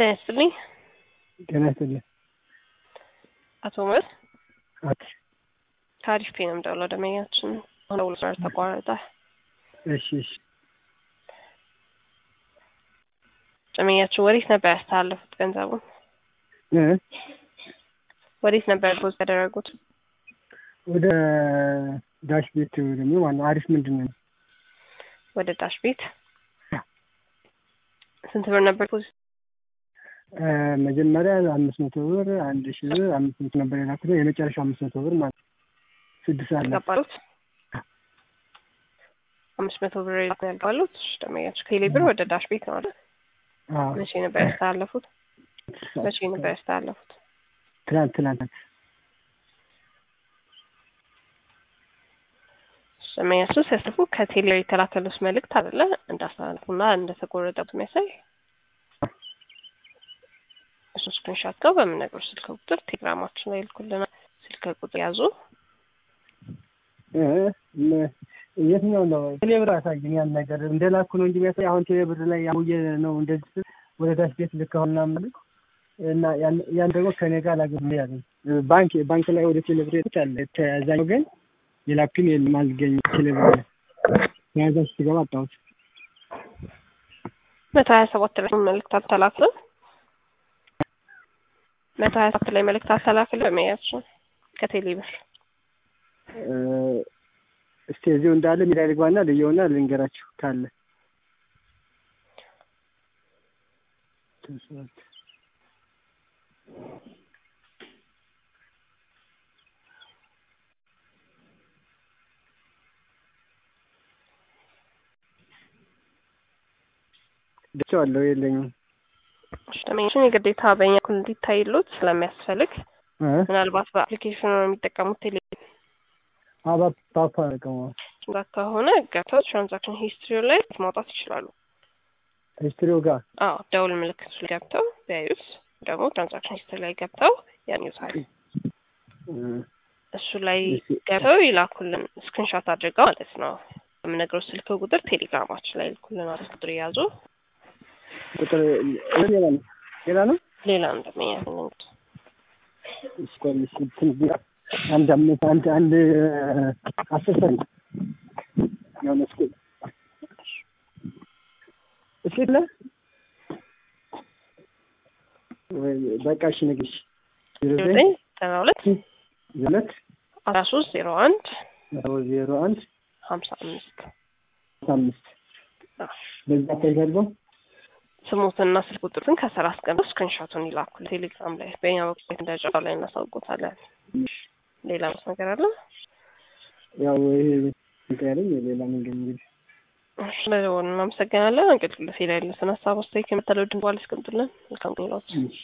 ጤና ይስጥልኝ ጤና ይስጥልኝ። አቶ ኡመር አት ታሪፍ ፔ ነው የምደውለው። ደንበኛችን ሆነ ውሎ ስራ ተቋረጠ። እሺ እሺ ደንበኛችን ወዴት ነበር ያስተላለፉት ገንዘቡን? እ ወዴት ነበር ፖዝ ያደረጉት? ወደ ዳሽ ቤት ደግሞ ዋናው አሪፍ ምንድን ነው ወደ ዳሽ ቤት ስንት ብር ነበር ፖዝ? እ መጀመሪያ አምስት መቶ ብር አንድ ሺህ ብር አምስት መቶ ነበር የላኩት የመጨረሻው አምስት መቶ ብር ማለት ነው። ስድስት አለ ያልገባሉት አምስት መቶ ብር ያልገባሉት ደንበኛችን ከቴሌ ብር ወደ ዳሽ ቤት ነው አይደል? አዎ መቼ ነበር ያስተላለፉት? መቼ ነበር ያስተላለፉት? ትናንት ትናንት ደንበኛችን ሲያስተላልፉ ከቴሌ የተላከሉት መልእክት አይደለ እንዳስተላለፉና እንደተቆረጠበት የሚያሳይ እሱ ስክሪንሻት ጋር በምነግረው ስልክ ቁጥር ቴሌግራማችን ላይ ይልኩልናል። ስልክ ቁጥር ያዙ። እ ም- የትኛው ነው ቴሌብር አሳየኝ ያን ነገር እንደላኩ ነው እንጂ የሚያሳይ አሁን ቴሌብር ላይ ያውየ ነው እንደዚህ ስል ወደ ዳሽ ቤት ልካሁና መልኩ እና ያን ያን ደግሞ ከኔ ጋር ላገኝ ያለኝ ባንክ ባንክ ላይ ወደ ቴሌብር ቤት አለ ተያዛኝ ግን የላኩኝ የለም አልገኝ ቴሌብር ላይ ተያዛች ስገባ አጣሁት መቶ ሀያ ሰባት ላይ መልእክት አልተላክልም። መቶ ሀያ ሰባት ላይ መልእክት አልተላክልም። ደንበኛችን ከቴሌ ብር እ እስቲ እዚሁ እንዳለ ሜዳ ልግባና ልየውና ልንገራችሁ ካለ ደቸዋለሁ የለኝም ደንበኛችን የግዴታ በእኛ በኩል እንዲታይሉት ስለሚያስፈልግ እ ምናልባት በአፕሊኬሽኑ ነው የሚጠቀሙት ቴሌ አባ ፓፓ ቀማ ጋር ከሆነ ገብተው ትራንዛክሽን ሂስትሪ ላይ ማውጣት ይችላሉ። ሂስትሪው ጋር አዎ ደውል ምልክቱ ላይ ገብተው ቢያዩት ደግሞ ትራንዛክሽን ሂስትሪ ላይ ገብተው ያገኙታል። እ እሱ ላይ እሺ። ገብተው ይላኩልን ስክሪንሾት አድርገው ማለት ነው። የምነግረው ስልክ ቁጥር ቴሌግራማችን ላይ ይልኩልናል። ቁጥር የያዙ ቁጥር ሌላ ነው ሌላ ነው ሌላ እንደሚያ እንግዲህ እስኮል እንትን ቢራ አንድ አምስት አንድ አንድ አስር ሰንት የሆነ እስኪ እስኪ ለ ወይ በቃ እሺ ንግሽ ዜሮ ዘጠኝ ዘጠኝ ዘጠና ሁለት ሁለት አስራ ሶስት ዜሮ አንድ ዜሮ አንድ ሀምሳ አምስት አምስት በዛ አካይዳለሁ ስሙትና ስልክ ቁጥሩን ከስራ አስቀምጠው ስክሪንሾቱን ይላኩል ቴሌግራም ላይ በእኛ በኩል እንደጫው ላይ እናሳውቆታለን። ሌላ ምስ ነገር አለ? ያው ይሄ እንትን ያለኝ ሌላ መንገድ እንግዲህ እሺ፣ ለደወሉ እናመሰግናለን። እንግዲህ ለፌላ ያለትን ሀሳብ አስተያየት ከመተለው ድንቧል ያስቀምጡልን። መልካም ጊዜ ይሏችሁ። እሺ